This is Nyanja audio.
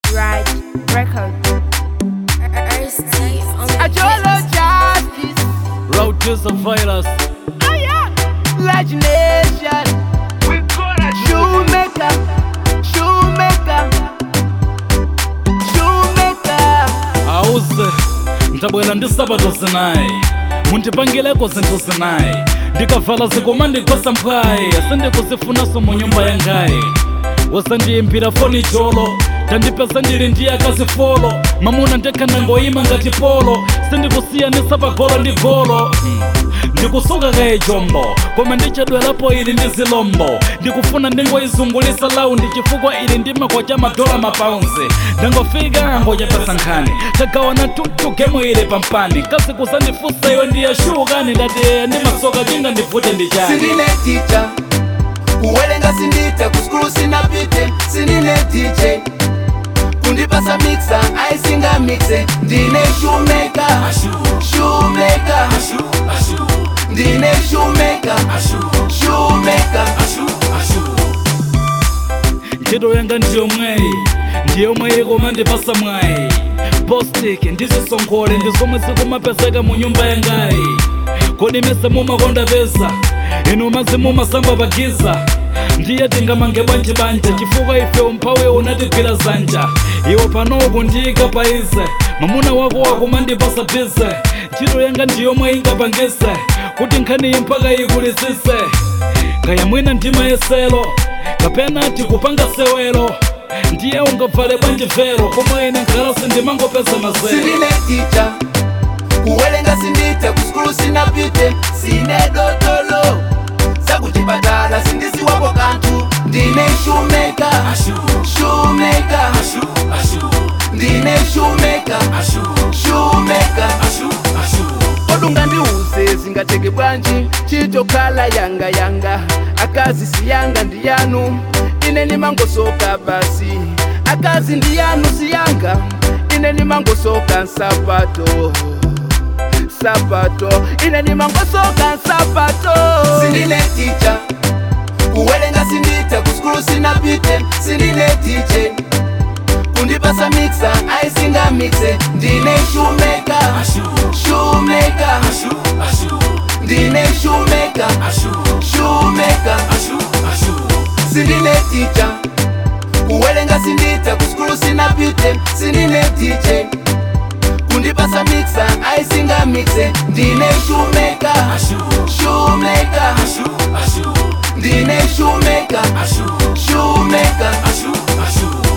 Right record. Ajolo Justice, Road to surveillance. oh yeah, Large Nation, Shoemaker, Shoemaker, Shoemaker. Auze ndabwera ndi sabato zinayi mundipangileko zinthu zinayi ndikavala zikoma ndikosa mphwayi sindikuzifunanso mu nyumba yangayi wasandiyimbira foni cholo tandipeza ndili ndi akazi folo mamuna ndekha ndangoyima ngati polo sindikusiyanisa pa golo ndi golo Hmm. ndikusuka kaye chombo koma ndichedwerapo ili ndi zilombo ndikufuna ndingoyizungulisa laundi chifukwa ili ndi makocha madola mapaunzi ndangofika ngochepesa nkhani tagawana tutu gemu ili pampani kasi kusandifusa iwe ndiyashukani ndati ndimasoka chinga ndivute ndichani sindine ticha kuwerenga sindita kuskulu sinapite sindine dj kundipasa mixa aisinga mixe ndine shumeka shumeka ndine shumeka shumeka ntchito yanga ndiyomweyi ndiyomweyi koma ndipasa mwayi bostik ndizisonkhole ndi zomwe zikumapezeka mu nyumba yangayi kodi mese mumakonda pesa inu mazi mumasamba pagiza ndiye tingamange bwanji banja chifukwa ife umphawi unatigwira zanja iwo panoku ndiyika paize mamuna wako wakumandipasa bize ntchito yanga ndiyomwe ingapangise kuti nkhaniyi mpaka ikulisise kaya mwina ndimayesero kapena tikupanga sewero ndiye ungavale bwanji vero komwe ine nkhalasi ndimangopeza mazero sindine ticha kuwerenga sindita kuskulu sinapite sine dotolo sakuchipatala sindisiwapo kanthu ndine shumeka shumeka ndine shumeka shumeka kodunga ndiuze zingateke bwanji chitokhala yanga yanga akazi siyanga ndiyanu ine nimangosoka basi akazi ndiyanu siyanga ine nimangosoka nsapato sapato ine nimangosoka nsapato sindine ticha kuwerenga sindita kuskulu sinapite sindine dj kundipasa mixa aisinga mixe ndine shumeka shumeka ndine shumeka shumeka sindine ticha kuwerenga sindita kuskulu sinapite sindine dj kundipasa mixa aisinga mixe ndine shumeka shumeka ndine shumeka shumeka